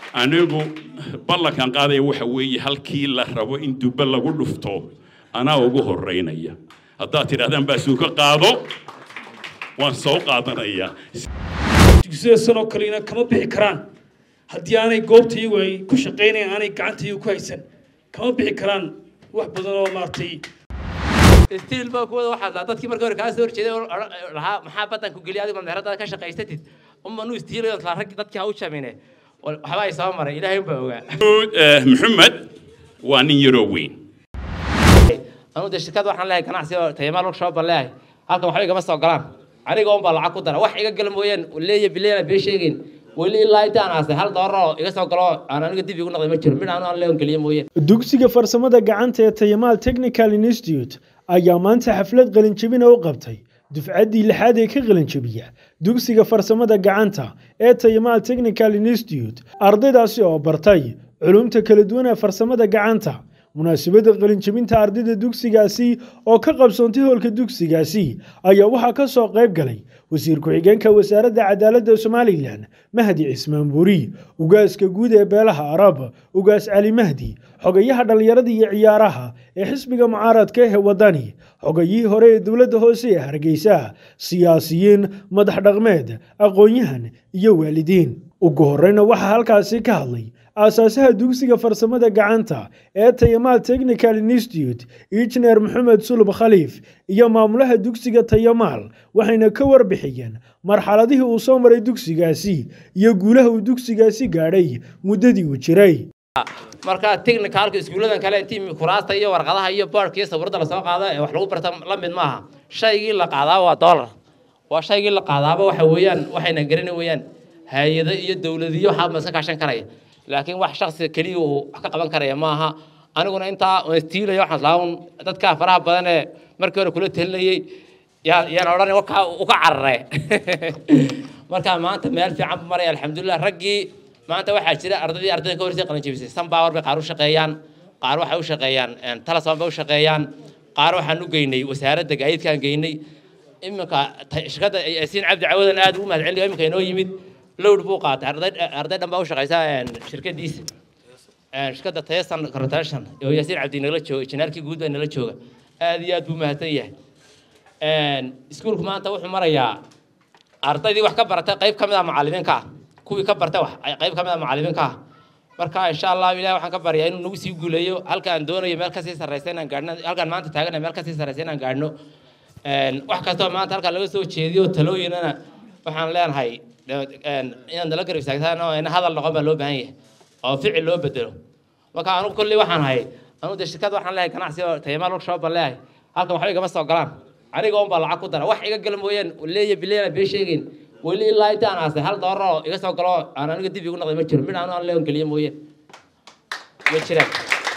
anigu ballankan qaadaya waxa weeye halkii la rabo in dubbe lagu dhufto anaa ugu horeynaya haddaad tidhahdaan baasuuka qaado waan soo qaadanayaa dugsiyada sanoo kalena kama bixi karaan haddii aanay goobta iyagu ay ku shaqaynayaan aanay gacanta iyagu ku haysan kama bixi karaan wax badan oo maaragtay stiil baa kuwada waxaad lahaa dadkii markii hore kaa soo horjeeday oo lahaa maxaa baddan ku geliya adigo meheradaada ka shaqaysatid uma nu istiilayo laa rag dadkii ha u jamine waxba ay soo maray ilaahay unbaa ogaa maxamed waa nin yaroo weyn anuu dee shirkad waxaan leeyahay ganacsi oo tayamaal workshop baan leeyahay halkan waxba igama soo galaan aniga unbaa lacag ku dara wax iga gala mooyaan leeya bileena bee sheegayn weli ilaa intaan aasay hal doolar oo iga soo galo aan aniga dib igu noqday ma jiro midhaan aan leeon geliya mooyaan dugsiga farsamada gacanta ee tayamaal technical institute ayaa maanta xaflad qalinjebina u qabtay dufcaddii lixaad ee ka qalinjebiya dugsiga farsamada gacanta ee tayamaal technical institute ardaydaasi oo bartay culumta kala duwan ee farsamada gacanta munaasabadda qalinjebinta ardayda dugsigaasi oo ka qabsoontay hoolka dugsigaasi ayaa waxaa ka soo qayb galay wasiir ku-xigeenka wasaaradda cadaaladda somalilan mahdi cismaan buuri ugaaska guud ee beelaha arab ugaas cali mahdi xogayaha dhallinyarada iyo ciyaaraha ee xisbiga mucaaradka ee wadani xogayihii hore ee dowladda hoose ee hargeysa siyaasiyiin madax dhaqmeed aqoon-yahan iyo waalidiin ugu horeyna waxaa halkaasi ka hadlay aasaasaha dugsiga farsamada gacanta ee tayamaal technical institute injineer maxamed sulub khaliif iyo maamulaha dugsiga tayamaal waxayna ka warbixiyeen marxaladihii uu soo maray dugsigaasi iyo guulaha uu dugsigaasi gaadhay muddadii uu jiray marka technicalka iskuulladan kale intii kuraasta iyo warqadaha iyo boardka iyo sawirada lasoo qaado ee wax lagu barta la mid maaha shaygii la qaadaaba waa dollar waa shaygii la qaadaaba waxa weeyaan waxayna garanay weeyaan hay-ado iyo dowladiyo waxaa maska kaashan karaya laakiin wax shaksi keliya uu wax ka qaban karaya maaha aniguna intaa stiilaya waxaan laaun dadka faraha badan ee markii hore kula talinayay yaa yaan odhan wakaa uka carare marka maanta meel fiican bu maraya alxamdulilah raggii maanta waxaa jira ardaydii ardayda ka horsay qalin jebisay sunpower bay qaar u shaqeeyaan qaar waxay u shaqeeyaan talasan bay u shaqeeyaan qaar waxaan u geynay wasaaradda gaadiidkaan geynay iminka shirkadda yaasiin cabdi cawadan aad ugu mahad celinayo iminka inoo yimid lowd buu qaatay arday arday dhan baa u shaqeysa shirkadiisa shirkadda tayasan rotation oo yaasiin cabdi nala jooga injineerkii guud baa nala jooga aad iyo aad buu mahadsan yahay iskuulku maanta wuxuu marayaa ardaydii wax ka baratay qayb ka mid ah macallimiinka ah kuwii ka bartay wax qayb ka mid ah macallimiinka ah marka insha allah ilahi waxaan ka baryaa inuu nagu sii guuleeyo halka aan doonayo meel kasii sarreysa inaan gaadhno halkaan maanta taagana meel kasii sarreysa inaan gaadhno wax kastoo maanta halkaan laga soo jeediyo talooyinana waxaan leenahay inaad nala garab istaagtaan oo ina hadal noqon baa loo baahan yahay oo ficil loo bedelo marka anugu kolley waxaan hay anugu dee shirkad waxaan leeyahay ganacsi oo tayamaal workshop baan leeyahay halkan waxba igama soo galaan aniga unbaa lacag ku dara wax iga gala mooyaan leeya bileena bee sheegayn weli ilaa intaan aasay hal doolar oo iga soo galo aan aniga dib igu noqday ma jiro midhaan aan leon geliya mooyaan ma jiraan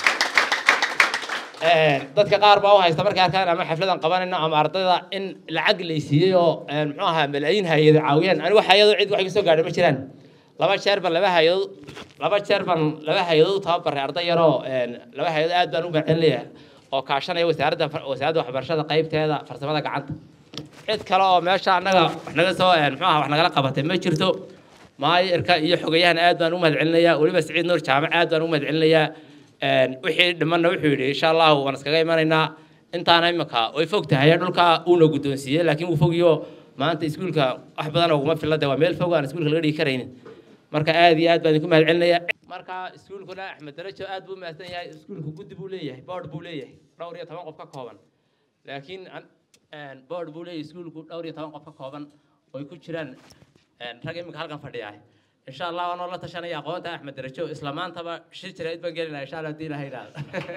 dadka qaar baa u haysta markay arkaan ama xafladan qabanayno ama ardayda in lacag laysiiyey oo muxuu ahaa malaayiin hay-ado caawiyaan anigu hay-ado cid wax iga soo gaadhay ma jiraan laba jeer ban laba hay-adood laba jeer ban laba hay-adood tababaray arday yaroo laba hay-adood aad baan u macelinaya oo kaashanaya wasaaradda wasaaradda waxbarashada qaybteeda farsamada gacanta cid kale oo meesha annaga wax naga soo muxuu ahaa wax nagala qabatay ma jirto maayirka iyo xogayahan aad baan u mahad celinayaa weliba siciid nuur jaamac aad baan u mahad celinayaa wixii dhimanna wuxuu yidhi insha allahu waan iskaga imanaynaa intaana imika way fog tahay dhulka uuna guddoonsiiyey laakiin wuu fogiyo maanta iskuulka wax badan uguma filade waa meel fog aan iskuulka laga dhigi karaynin marka aad iyo aad baan idinku mahad celinaya marka iskuulkuna axmed darajo aad buu mahadsan yahay iskuulku guddi buu leeyahay board buu leeyahay dhowr iyo toban qof ka kooban laakiin board buu leeyahay iskuulku dhowr iyo toban qof ka kooban oy ku jiraan rag imika halkan fadhiyahay insha allah waanoo la tashanaya aqoonta axmed darajo isla maantaba shir jirayd baan gelina insha allah hadii ilaha yidhaahdo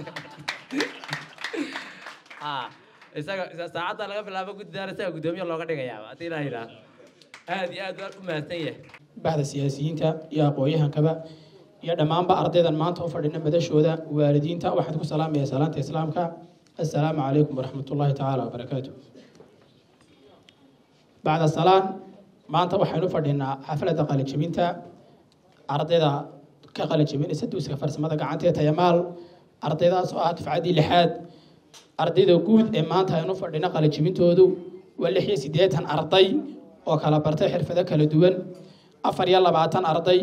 isaga saacadda laga bilaabo guddidaana isaga guddoomiye looga dhigayaaba hadii ilaha yidhaahdo aad iyo aad baan u mahadsan yahay baxda siyaasiyiinta iyo aqoon-yahankaba iyo dhammaanba ardaydan maanta u fadhina madashooda waalidiinta waxaad ku salaamaya salaanta islaamka assalaamu calaykum waraxmat ullahi tacaala wabarakaatu bacda salaan maanta waxaynu fadhinaa xafladda qalijebinta ardayda ka qalijebinaysa dugsiga farsamada gacanta ee tayamaal ardaydaas oo ah dufcaddii lixaad ardayda guud ee maanta aynu fadhino qalijebintoodu waa lix iyo siddeetan arday oo kala bartay xirfado kala duwan afar iyo labaatan arday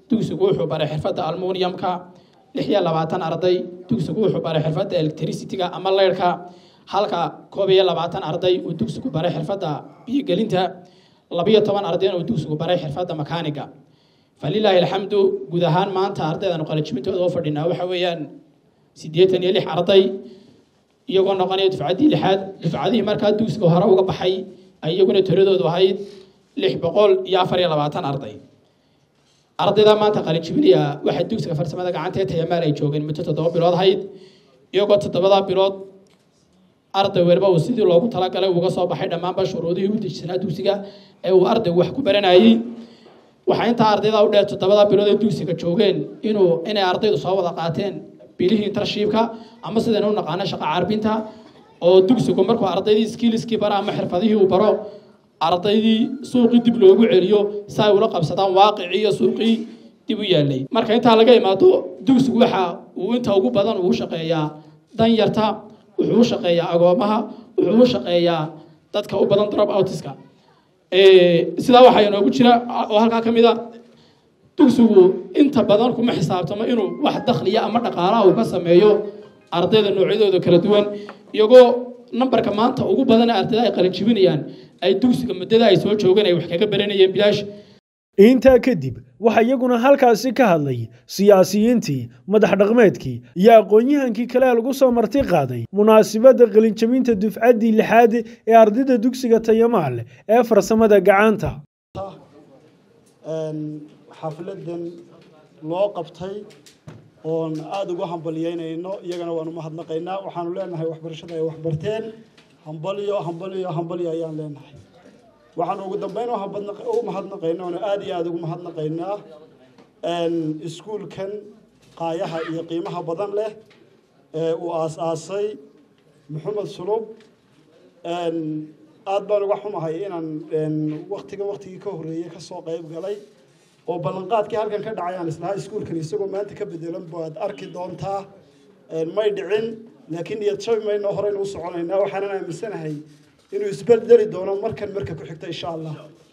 dugsigu wuxuu baray xirfadda almuniyamka lix iyo labaatan arday dugsigu wuxuu baray xirfadda electricityga ama leyrhka halka koob iyo labaatan arday uu dugsigu baray xirfadda biyogelinta labiyo toban ardayna uu dugsigu baray xirfadda makaaniga falilaahi alxamdu guud ahaan maanta ardaydan qalajibintooda oo fadhinaa waxa weeyaan siddeetan iyo lix arday iyagoo noqonaya dufcaddii lixaad dufcadihii markaa dugsiga hore uga baxay ay iyaguna tiradoodu ahayd lix boqol iyo afar iyo labaatan arday ardayda maanta qalijibinaya waxay dugsiga farsamada gacanta ee tayamaal ay joogeen muddo toddoba bilood ahayd iyagoo toddobada bilood arday weliba uu sidii loogu talagalay uga soo baxay dhammaanba shuruudihii u dejisanaa dugsiga ee uu ardaygu wax ku baranayay waxaa intaa ardayda u dheer toddobada bilood ee dugsiga joogeen inuu inay ardaydu soo wada qaateen bilihii intershipka ama sidaynu u naqaano shaqa carbinta oo dugsigu markuu ardaydii skilliskii bara ama xirfadihii uu baro ardaydii suuqii dib loogu celiyo si ay ula qabsadaan waaqicii iyo suuqii dib u yaalay marka intaa laga imaado dugsigu waxa uu inta ugu badan uu shaqeeyaa danyarta wuxuu u shaqeeyaa agoomaha wuxuu u shaqeeyaa dadka u badan drop outiska sidaa waxaa inoogu jira oo halkaa ka mid a dugsigu inta badan kuma xisaabtamo inuu wax dakhliya ama dhaqaalaha uu ka sameeyo ardayda noocyadooda kala duwan iyagoo nambarka maanta ugu badan ee ardayda ay qalinjibinayaan ay dugsiga muddada ay soo joogeen ay wax kaga baranayeen bilaash intaa kadib waxaa iyaguna halkaasi ka hadlay siyaasiyiintii madax dhaqmeedkii iyo aqoon-yahankii kale lagu soo marti qaaday munaasibadda qalinjabinta dufcaddii lixaad ee ardayda dugsiga tayamaal ee farsamada gacanta xafladan loo qabtay oon aada ugu hambalyeynayno iyagana waanu mahadnaqaynaa waxaanu leenahay waxbarashada ay waxbarteen hambalyo hambalyo hambalyo ayaan leenahay waxaanu ugu dambeyn u mahadnaqaynaa oonu aada iyo aada ugu mahadnaqaynaa iskuulkan qaayaha iyo qiimaha badan leh ee uu aas-aasay maxamed sulub aada baan uga xumahay inaan waktiga waktigii ka horreeyey kasoo qayb galay oo ballanqaadkii halkan ka dhacay aan islahaa iskuulkan isagoo maanta ka bedelan baad arki doontaa may dhicin laakiin niyad jabi mayno horeynu u soconaynaa waxaanan aaminsanahay inuu isbeldeli doono markan marka ku xigta insha allah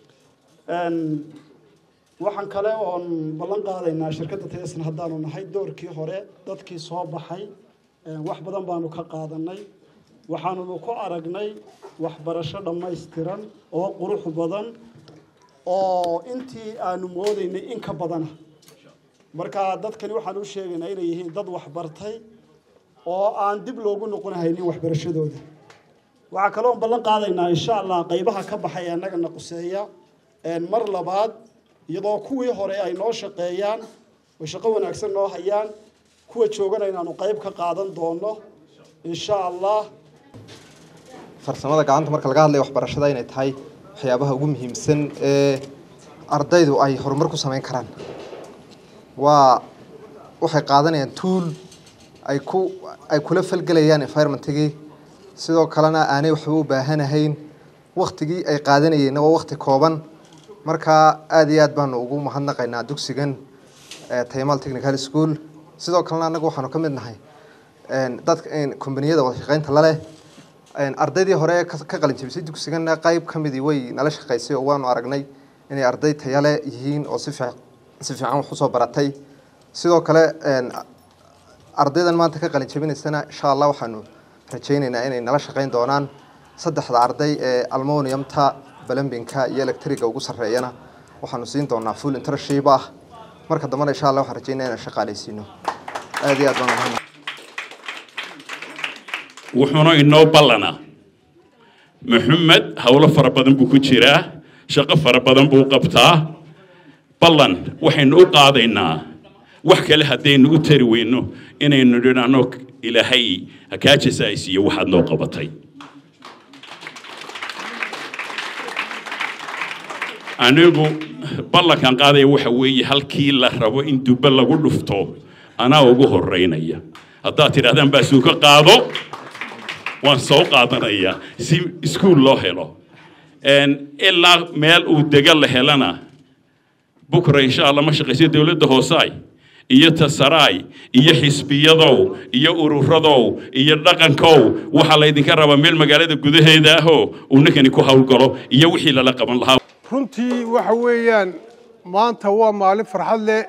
waxaan kale oon ballan qaadaynaa shirkadda tayasna haddaanu nahay doorkii hore dadkii soo baxay wax badan baanu ka qaadanay waxaanunu ku aragnay waxbarasho dhammaystiran oo qurux badan oo intii aanu moodaynay in ka badana marka dadkani waxaan u sheegaynaa inay yihiin dad waxbartay oo aan dib loogu noqon haynin waxbarashadooda waxaa kaloon ballan qaadaynaa insha allah qaybaha ka baxay annagana quseeya mar labaad iyadoo kuwii hore ay noo shaqeeyaan oo shaqo wanaagsan noo hayaan kuwa joogana inaanu qayb ka qaadan doono insha allah farsamada gacanta marka laga hadlaya waxbarashada inay tahay waxyaabaha ugu muhiimsan ee ardaydu ay horumar ku samayn karaan waa waxay qaadanayaan tuul ay ku ay kula falgelayaan environmentigii sidoo kalena aanay waxba u baahanahayn waktigii ay qaadanayeenna waa wakti kooban markaa aada iyo aad baanu ugu mahadnaqaynaa dugsigan tayamaal technical school sidoo kalena annagu waxaanu ka mid nahay dadka kombaniyada wada shaqeynta laleh ardaydii hore ka qalin jabisay dugsigana qayb ka midii way nala shaqaysay oo waanu aragnay inay arday tayale yihiin oo si fiic si fiican wax usoo baratay sidoo kale ardaydan maanta ka qalin jabinaysana insha allah waxaanu rajaynaynaa inay nala shaqayn doonaan saddexda arday ee almoniumta balambinka iyo electriga ugu sarreeyana waxaanu siin doonaa full internship ah marka dambena insha allah waxaan rajaynaa inaan shaqaalaysiino aada iyo aad baan mahadnaq wuxuuna inoo ballanaa maxamed howlo fara badan buu ku jiraa shaqo fara badan buu qabtaa ballan waxaynu u qaadaynaa wax kale haddaynu u tari weyno inaynu dhinaano ilaahay hakaajisa ay siiyo waxaad noo qabatay anigu ballankan qaadaya waxa weeye halkii la rabo in dubbe lagu dhufto anaa ugu horeynaya haddaad tidhahdaan baasuuka qaado waan soo qaadanayaa si iskuul loo helo ilaa meel uu dega la helana bukra insha allah ma shaqaysa dowladda hoosaay iyo tasaraay iyo xisbiyadow iyo ururadow iyo dhaqankow waxaa laydinka rabaa meel magaalada gudaheeda ahoo uu ninkani ku howlgalo iyo wixii lala qaban lahaa runtii waxa weeyaan maanta waa maalin farxad leh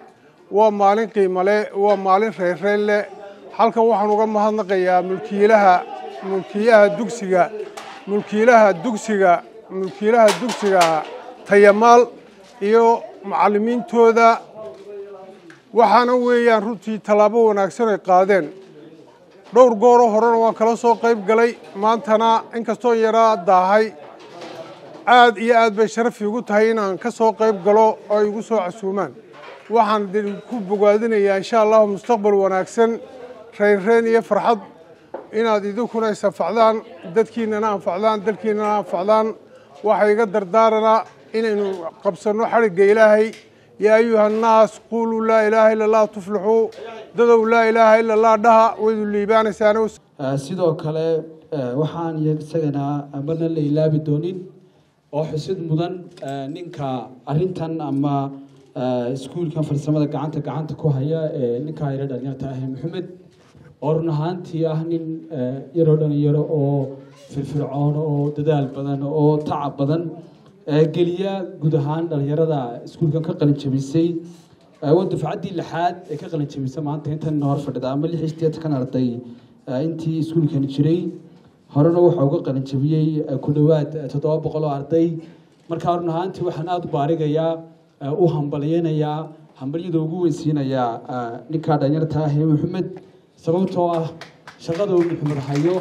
waa maalin qiimo leh waa maalin reyrreyn leh halkan waxaan uga mahadnaqayaa mulkiilaha mulkiilaha dugsiga mulkiilaha dugsiga mulkiilaha dugsiga tayamaal iyo macallimiintooda waxaana weeyaan runtii tallaabo wanaagsan ay qaadeen dhowr gooroo horena waan kala soo qayb galay maantana inkastoo yaraa daahay aad iyo aad bay sharaf iigu tahay inaan ka soo qayb galo oo ay igu soo casuumaan waxaan ku bogaadinayaa insha allahu mustaqbal wanaagsan reynreyn iyo farxad inaad idinkuna is anfacdaan dadkiinana anfacdaan dalkiinana anfacdaan waxaa iga dardaaranaa inaynu qabsanno xadhigga ilaahay yaa ayuha annaas quuluu laa ilaaha ila allah tuflixuu dadow laa ilaaha ila allah dhaha waydu liibaanaysaana sidoo kale waxaan isagana marna la ilaabi doonin oo xusid mudan ninka arintan ama iskuulkan farsamada gacanta gacanta ku haya ee ninkaa yaro dhalinyarta ah maxamed oo run ahaantii ah nin yaroo dhalinyaro oo firfircoon oo dadaal badan oo tacab badan geliya guud ahaan dhalinyarada iskuulkan ka qalin jabisay waa dufcaddii lixaad ee ka qalin jabisa maanta intan hor fadhida ama lix iyo siddeetan arday intii iskuulkani jiray horena waxaa uga qalin jabiyey ku dhowaad toddoba boqol oo arday markaa run ahaantii waxaan aada u baarigayaa u hambalyeynayaa hambalyada ugu weysiinayaa ninkaa dhalinyarta ah ee maxamed sababtoo ah shaqada uu maxamed hayo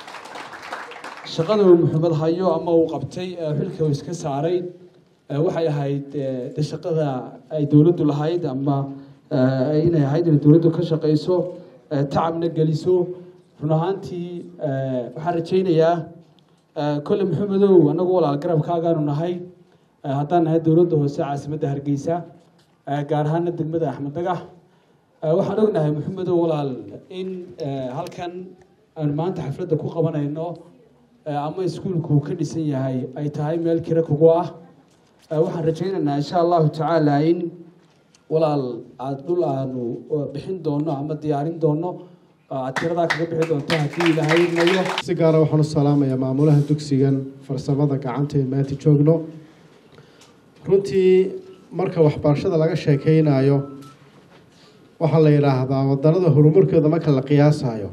shaqada uu maxamed hayo ama uu qabtay xilka uu iska saaray waxay ahayd de shaqada ay dowladdu lahayd ama inay ahayd inay dowladdu ka shaqayso tacabna geliso run ahaantii waxaan rajaynayaa kolle maxamedow annagu walaal garabkaagaanu nahay haddaan nahay dowladda hoose caasimadda hargeysa gaar ahaana degmada axmed dagax waxaan ognahay maxamedow walaal in halkan aan maanta xafladda ku qabanayno ama iskuulku ka dhisan yahay ay tahay meel kira kugu ah waxaan rajaynaynaa insha allahu tacaala in walaal aada dhul aanu bixin doono ama diyaarin doono aad tiradaa kaga bixi doonto haddii ilaahay mayo si gaara waxaan u salaamayaa maamulaha dugsigan farsamada gacanta ee maanta joogno runtii marka waxbarashada laga sheekeynayo waxaa la yidhaahdaa wadanada horumarkooda marka la qiyaasayo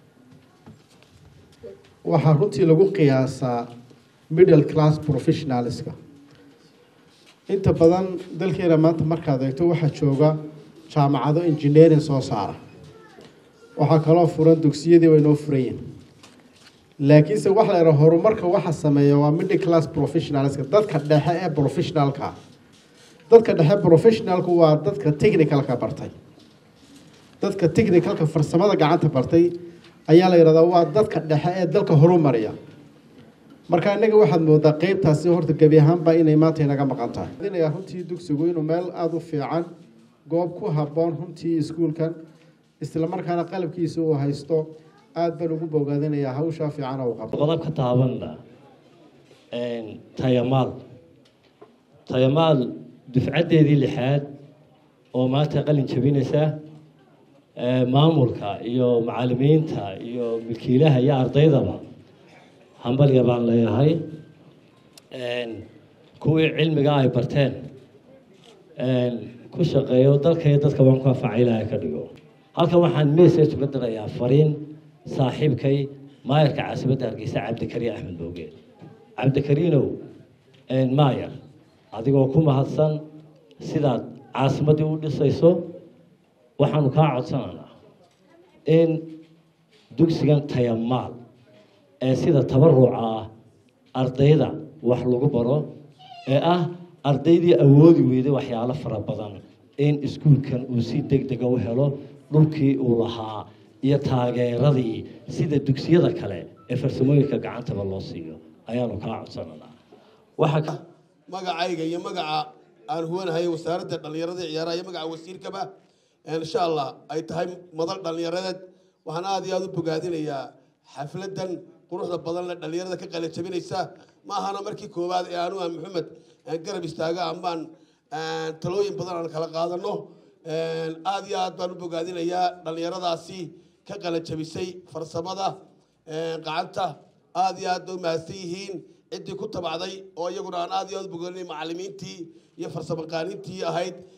waxaa runtii lagu qiyaasaa middle class professionalska inta badan dalkeena maanta markaad eegto waxaa jooga jaamacado engineering soo saara waxaa kaloo furan dugsiyadii way noo furayin laakiinse waxa la yidhaha horumarka waxa sameeya waa middle class professionalska dadka dhexe ee professionalka dadka dhexe professionalku waa dadka technicalka bartay dadka technicalka farsamada gacanta bartay ayaa la yidhahdaa waa dadka dhexe ee dalka horumariya marka innaga waxaad moodaa qeybtaasi horta gebi ahaanba inay maanta inaga maqan tahay dinayaa runtii dugsigu inuu meel aada u fiican goob ku habboon runtii iskuulkan islamarkaana qalabkiisa uu haysto aada baan ugu bogaadinayaa hawshaa fiican oo qabto qodob ka taabanna tayamaal tayamaal dufcaddeedii lixaad oo maanta qalin jabinaysa maamulka iyo macalimiinta iyo milkiilaha iyo ardaydaba hambalya baan leeyahay kuwii cilmiga ay barteen ku shaqeeyo dalka iyo dadka baan ku anfacay ilaahay ka dhigo halkan waxaan message uga dirayaa fariin saaxiibkay maayarka caasimadda hargeysa cabdikariin axmed boogeen cabdikariinow maayar adigoo ku mahadsan sidaad caasimaddii u dhisayso waxaanu kaa codsanaynaa in dugsigan tayamaal ee sida tabaruca ah ardayda wax lagu baro ee ah ardaydii awoodi weyday waxyaalo fara badan in iskuulkan uu si deg dega u helo dhulkii uu lahaa iyo taageeradii sida dugsiyada kale ee farsamooyinka gacantaba loo siiyo ayaanu kaa codsananaa waxa magacayga iyo magaca aan huwanahay wasaaradda dhallinyarada iyo ciyaaraha iyo magaca wasiirkaba insha allah ay tahay madal dhallinyaradeed waxaan aada iyo aada u bogaadinayaa xafladan quruxda badan le dhallinyarada ka qalin jabinaysa ma ahana markii koowaad ee anugu aan maxamed garab istaaga amaan talooyin badan aan kala qaadano aada iyo aad baan u bogaadinayaa dhallinyaradaasi ka qalin jabisay farsamada gacanta aada iyo aad bay u mahadsan yihiin ciddii ku tabacday oo iyaguna aan aada iyo aad u bogaadinay macalimiintii iyo farsamaqaanintii ahayd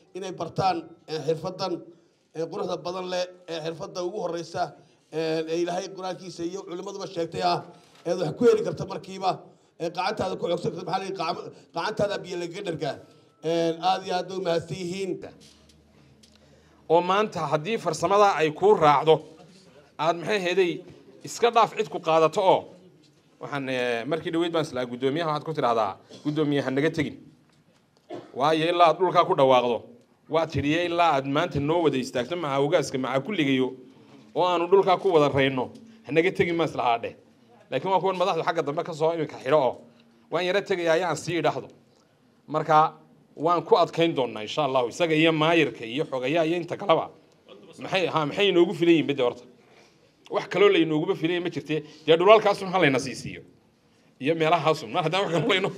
inay bartaan xirfadan quruxda badan leh ee xirfadda ugu horeysa ee ilaahay qur-aankiisa iyo culimmaduba sheegtay ah eed wax ku heli karta markiiba ee qacantaada ku xogsan karta maxaa la yidhi qacantaada biyo lagaga dhargaa aada iyo aad bay umahadsan yihiin oo maanta haddii farsamada ay kuu raacdo aad maxay heeday iska dhaaf cid ku qaadato oo waxaan markii dhaweyd baan islaa guddoomiyaha waxaad ku tidhahdaa guddoomiye ha naga tegin waayo ilaa aad dhulkaa ku dhawaaqdo waa tidhiye ilaa aad maanta noo wada istaagto maca ogaaska maca kulligayo oo aanu dhulkaa ku wada rayno ha naga tegin ma islahaa dheh laakiin waa kuwan madaxdu xagga dambe ka soo iminka xidho oo waan yaro tegaya ayaan sii idhaahdo marka waan ku adkayn doonaa insha allahu isaga iyo maayirka iyo xogayaa iyo inta kaleba maxay ha maxay inoogu filan yihin bade horta wax kaloo laynooguba filanya ma jirte dee dhulaalkaasun ha layna sii siiyo iyo meelahaasun mar haddaan wax kalo layno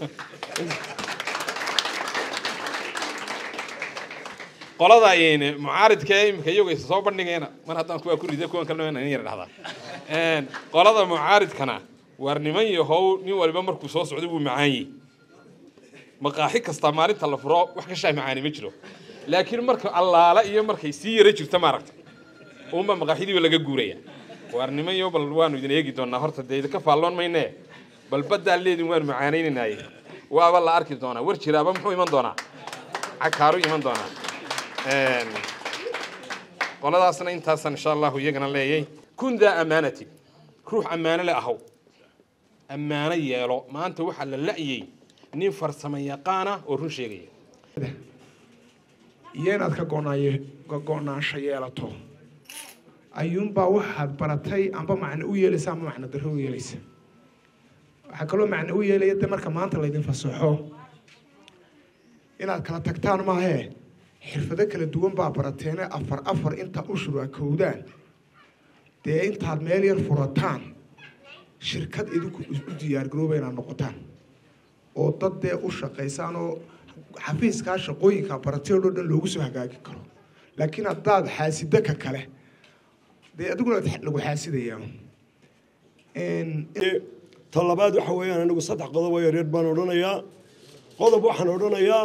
qolada mucaaridka ee imika iyagu isa soo bandhigayna mar haddaan kuwaa ku rida kuwan kalena in yar dhahdaa qolada mucaaridkana waar niman yahow nin waliba markuu soo socdo wuu macaanyey maqaaxi kastaa maalinta la furo wax ka shaah macaani ma jiro laakiin marka allaala iyo markay sii yara jirto maaragta uunba maqaaxidiiba laga guuraya waar niman yo bal waanu idin eegi doonaa horta dee idinka faalloon maynee bal baddaa leedin waanu macaanaynaynaye waaba la arki doonaa war jiraaba muxuu iman doonaa cakaaru iman doonaa qoladaasna intaasan insha allahu iyagana leeyay kun daa amaanatin ruux ammaano le ahow ammaano yeelo maanta waxaa la la'yey nin farsamo yaqaana oo run sheegaya iyo inaad ka go'naayo ka go'naansho yeelato ayuunbaa waxaad baratay amba macno u yeelaysa amba macno darro u yeelaysa waxaa kaloo macno u yeelaya de marka maanta laydin fasaxo inaad kala tagtaan maahee xirfado kala duwan baa barateene afar afar inta ushur a kowdaan dee intaad meel yar furataan shirkad idinku u diyaargarooba inaad noqotaan oo dad dee u shaqaysaan oo xafiiskaa shaqooyinka baratay oo dhan loogu soo hagaagi karo laakiin haddaad xaasida ka kale dee adiguna lagu xaasidayaa ta labaad waxa weeyaan anigu saddex qodob oo yaryar baan odhanayaa qodob waxaan odhanayaa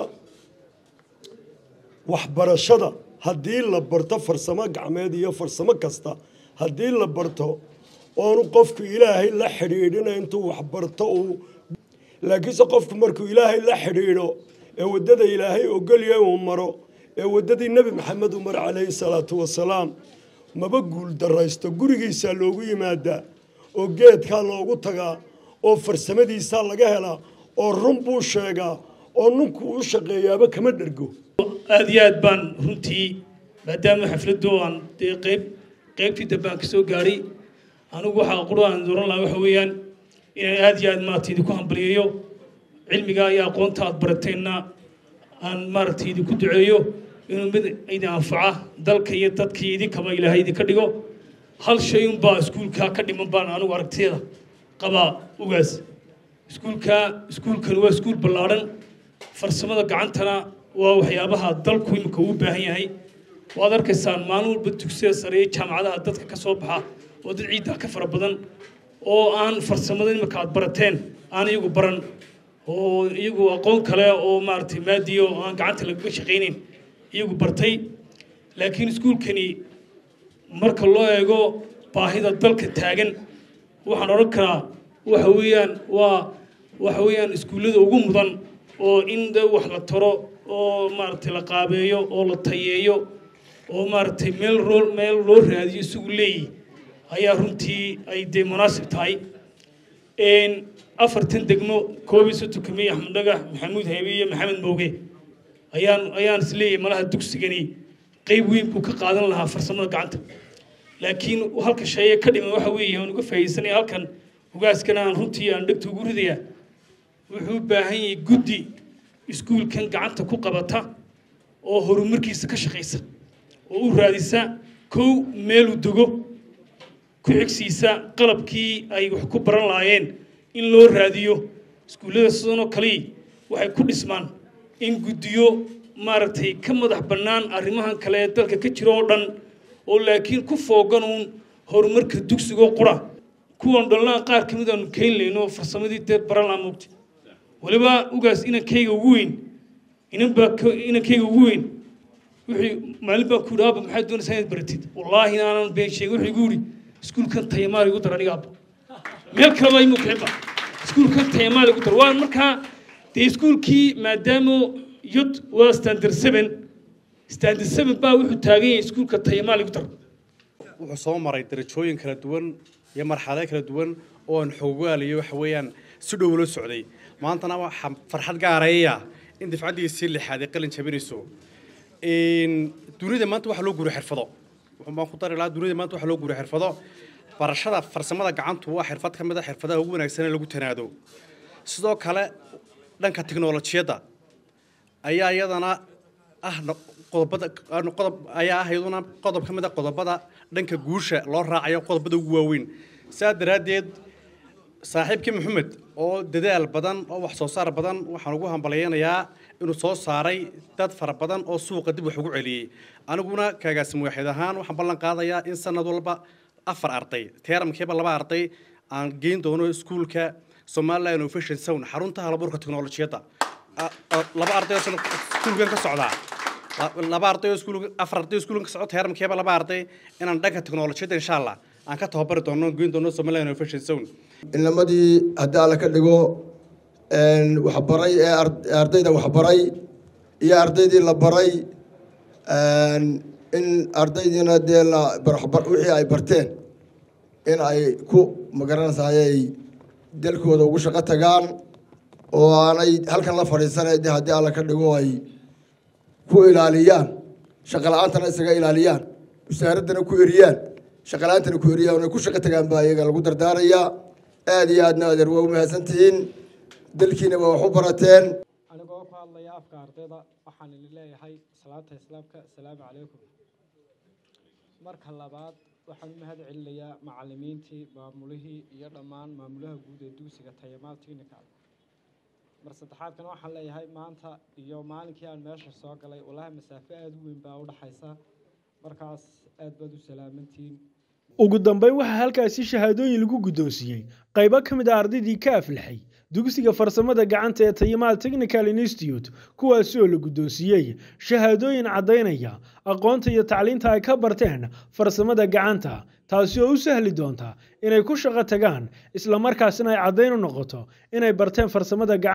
waxbarashada haddii la barto farsamo gacmeed iyo farsamo kasta haddii la barto oonu qofku ilaahay la xidhiidhina intuu waxbarto uu laakiinse qofku markuu ilaahay la xidhiidho ee waddada ilaahay ogolya uu maro ee waddadii nebi maxamed uu maro calayhi salaatu wasalaam maba guul daraysto gurigiisaa loogu yimaadaa oo geedkaa loogu tagaa oo farsamadiisaa laga helaa oo run buu sheegaa oo ninku u shaqeeyaaba kama dhergo aada iyo aad baan runtii maadaama xafladdu aan dee qayb qaybtii dambe aan ka soo gaadhay anigu waxaa qura aan dooran lahaa waxa weeyaan inaan aada iyo aad maaragtay idinku hambaliyeeyo cilmigaa iyo aqoonta aad barateenna aan maaragtay idinku duceeyo inuu mid idin anfaca dalka iyo dadka iyo idinkaba ilaahay idinka dhigo hal shay unbaa iskuulkaa ka dhiman baan anigu aragtiyada qabaa ugaas iskuulkaa iskuulkan waa iskuul ballaadhan farsamada gacantana waa waxyaabaha dalku imika uu baahan yahay waad arkaysaan maalin walba dugsiyada sare iyo jaamacadaha dadka ka soo baxa oo dad ciiddaa ka fara badan oo aan farsamada imika aad barateen aan iyagu baran oo iyagu aqoon kale oo maaragtay maadiyo oo aan gacanta lagaga shaqaynayn iyagu bartay laakiin iskuulkani marka loo eego baahida dalka taagan waxaan odhan karaa waxa weeyaan waa waxa weeyaan iskuullada ugu mudan oo in de wax la taro oo maaragtay la qaabeeyo oo la tayeeyo oo maaragtay meel roo meel loo raadiyo isagu leeyihi ayaa runtii ay dee munaasib tahay afartan degmo koob iyo soddon kamiye axmed dhagax maxamuud haybe iyo maxamed mooge ayaan ayaan is leeyahay malaha dugsigani qeyb weyn buu ka qaadan lahaa farsamada gacanta laakiin halka sheeye ka dhiman waxa weeye aan uga faa'iidaysanaya halkan hogaaskana aan runtii aan dhegta ugu ridayaa wuxuu u baahan yahay guddi iskuulkan gacanta ku qabata oo horumarkiisa ka shaqaysa oo u raadisa kow meeluu dego ku xigsiisa qalabkii ay wax ku baran lahaayeen in loo raadiyo iskuullada sidanoo kalii waxay ku dhismaan in guddiyo maaragtay ka madax bannaan arrimahan kale ee dalka ka jira oo dhan oo laakiin ku fooganuun horumarka dugsigoo qura kuwan dhalnaa qaar ka mid aanu keyn layno farsamadii dee baran laa moogta weliba ugaas inankayga ugu weyn inanbaa inankayga ugu weyn wixii maalin baa ku yidhi aabba maxaad doonaysaa inaad baratid wallaahi inaanan been sheegin wuxuu igu yidhi iskuulkan tayamaal igu dar aniga aabba meel kaleba imuu kicibba iskuulkan tayamaal igu dar waa markaa dee iskuulkii maadaama yod waa standard seven standard seven baa wuxuu taagan yahay iskuulka tayamaal igu dar wuxuu soo maray darajooyin kala duwan iyo marxalado kala duwan oo aan xoogaaliyo waxa weeyaan si dhow la socday maantana waxaa farxad gaaraya in dafcaddiisii lixaad ay qalin jabinayso dunida maanta waxaa loo guuriy xirfado wuxuu baan ku dari lahaa dunida maanta waxaa loo guuriy xirfado barashada farsamada gacantu waa xirfad ka mid a xirfadaha ugu wanaagsan ee lagu tanaado sidoo kale dhanka tiknolojiyadda ayaa iyadana ah qodobada qodob ayaa ah iyaduna qodob ka mid a qodobada dhanka guusha loo raacayo qodobada ugu waaweyn saa daraaddeed saaxiibkii maxamed oo dadaal badan oo wax soo saar badan waxaan ugu hambalyaynayaa inuu soo saaray dad fara badan oo suuqa dib wax ugu celiyey aniguna kaagaasim waaxid ahaan waxaan ballan qaadayaa in sanad walba afar arday teeramkiiba laba arday aan geyn doono iskuulka somaliland innovation zone xarunta halabuurka teknolojiyadda laba arday oo iskuulkan ka socdaa laba arday oo iskuul afar arday oo iskuulkan ka socda teeramkiiba laba arday inaan dhanka teknolojiyadda insha allah aan ka tababari doono geyn doono somaliland innovation zone inamadii haddii alla ka dhigo waxbaray ee ardayda waxbaray iyo ardaydii la baray in ardaydiina dee la wixii ay barteen in ay ku magaranaysaayay dalkooda ugu shaqo tagaan oo aanay halkan la fadhiisanay de haddii alla ka dhigo ay ku ilaaliyaan shaqo la-aantana isaga ilaaliyaan wasaaraddana ku eriyaan shaqo la-aantana ku eriyaan ay ku shaqo tagaan baa iyaga lagu dardaarayaa aada iyo aadna adeer waa u mahadsan tihiin dalkiina waa wax u barateen anigoo ku hadlaya afka ardayda waxaan idin leeyahay salaanta islaamka asalaamu calaykum marka labaad waxaan u mahad celinayaa macalimiintii maamulihii iyo dhammaan maamulaha guud ee dugsiga tayamaal technical mar saddexaadkana waxaan leeyahay maanta iyo maalinkii aan meesha soo galay wallaahi masaafo aada u weyn baa u dhaxaysa markaas aad baad u salaamantihiin ugu dambeyn waxaa halkaasi shahaadooyin lagu guddoonsiiyey qaybo ka mid a ardaydii ka aflaxay dugsiga farsamada gacanta ee tayamaal technical institute kuwaasi oo la guddoonsiiyey shahaadooyin caddaynaya aqoonta iyo tacliinta ay ka barteen farsamada gacanta taasi oo u sahli doonta inay ku shaqo tagaan islamarkaasina ay caddayn u noqoto inay barteen farsamada